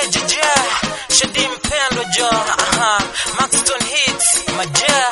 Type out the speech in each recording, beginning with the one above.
jeje Shadi mpendo jo aha Maxton hits maje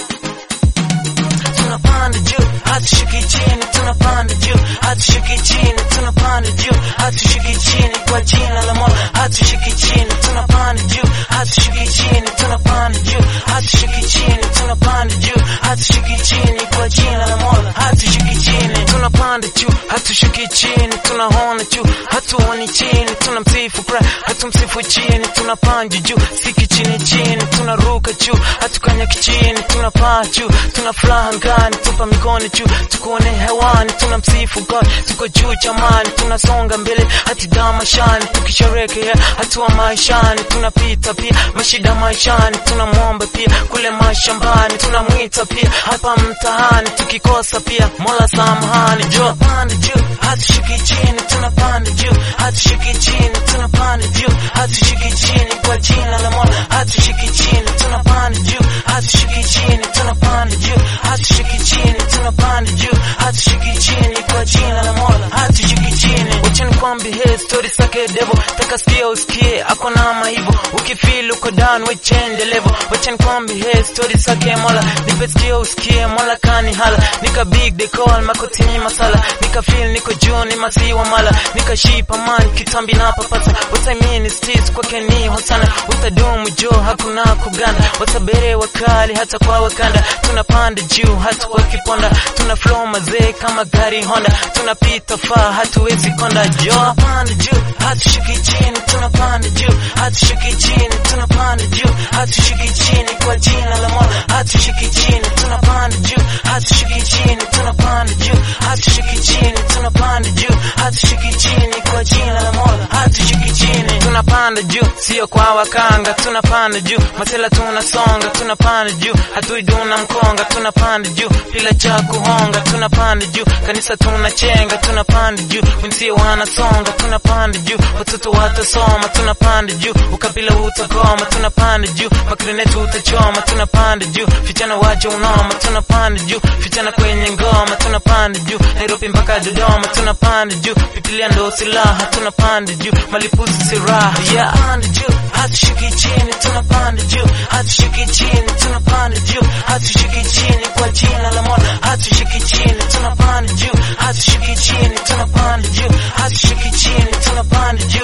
tunapanda juu hatushuki chini tunapanda juu hatushuki chini tunapanda juu hatushuki chini kwa jina la Mola hatushuki chini tunapanda juu hatushuki chini tunapanda juu hatushuki chini tunapanda juu hatushuki chini kwa jina la Mola hatushuki chini tunapanda juu hatushuki chini tunaona juu hatuoni chini tunamsifu Christ hatumsifu chini tunapanda juu siki chini chini tunaruka juu hatukanyaki chini tunapaa juu tuna furaha ngani tupa mikono juu tukuone hewani tunamsifu God tuko juu jamani tunasonga mbele hati damashani tukisherekea hatua maishani tunapita pia mashida maishani tunamwomba pia kule mashambani tunamwita pia hapa mtahani tukikosa pia mola samahani juu panda juu hatushuki chini tunapanda juu hatushuki chini tunapanda juu hatushuki chini kwa jina la mola hatushuki chini tunapanda juu hatushuki chini tunapanda juu hatushuki chini tunapanda juu hatushuki chini kwa jina la mola hatushuki chini wachani kwambi he story sake devo takasikia usikie ako na maivo ukifeel uko down we change level wachani kwambi he story sake mola nipe sikio usikie mola kani hala nika big they call makotini masala nika feel niko juu ni masiwa mala nika shipa man kitambi na papasa utamini stis kwake ni hosana utadumu jo hakuna kuganda watabere wakali hata kwa wakanda tunapanda juu hata kwa kiponda tuna flow mazee kama gari honda tunapita faa hatuwezi konda jo tunapanda juu hatushuki chini tunapanda juu hatushuki chini tunapanda juu hatushuki chini kwa jina la mola hatushuki chini tunapanda juu hatushuki chini tunapanda juu hatushuki chini tunapanda juu hatushuki chini kwa jina la mola hatushuki chini tunapanda juu sio kwa wakanga tunapanda juu masela tunasonga tunapanda juu hatuiduna mkonga tunapanda juu bila cha kuhonga tunapanda juu kanisa tunachenga tunapanda juu wensio wanasonga tunapanda juu watoto watasoma tunapanda juu ukabila utakoma tunapanda juu makrinetu utachoma tunapanda juu vijana waje unoma tunapanda juu vijana kwenye ngoma tunapanda juu Nairobi mpaka Dodoma tunapanda juu Biblia ndo silaha tunapanda juu malipuzi siraha yeah. tunapanda juu hatushuki chini tunapanda juu hatushuki chini tunapanda juu hatushuki chini kwa jina la Mola hatushuki chini tunapanda juu hatushuki chini tunapanda juu hatushuki chini tunapanda juu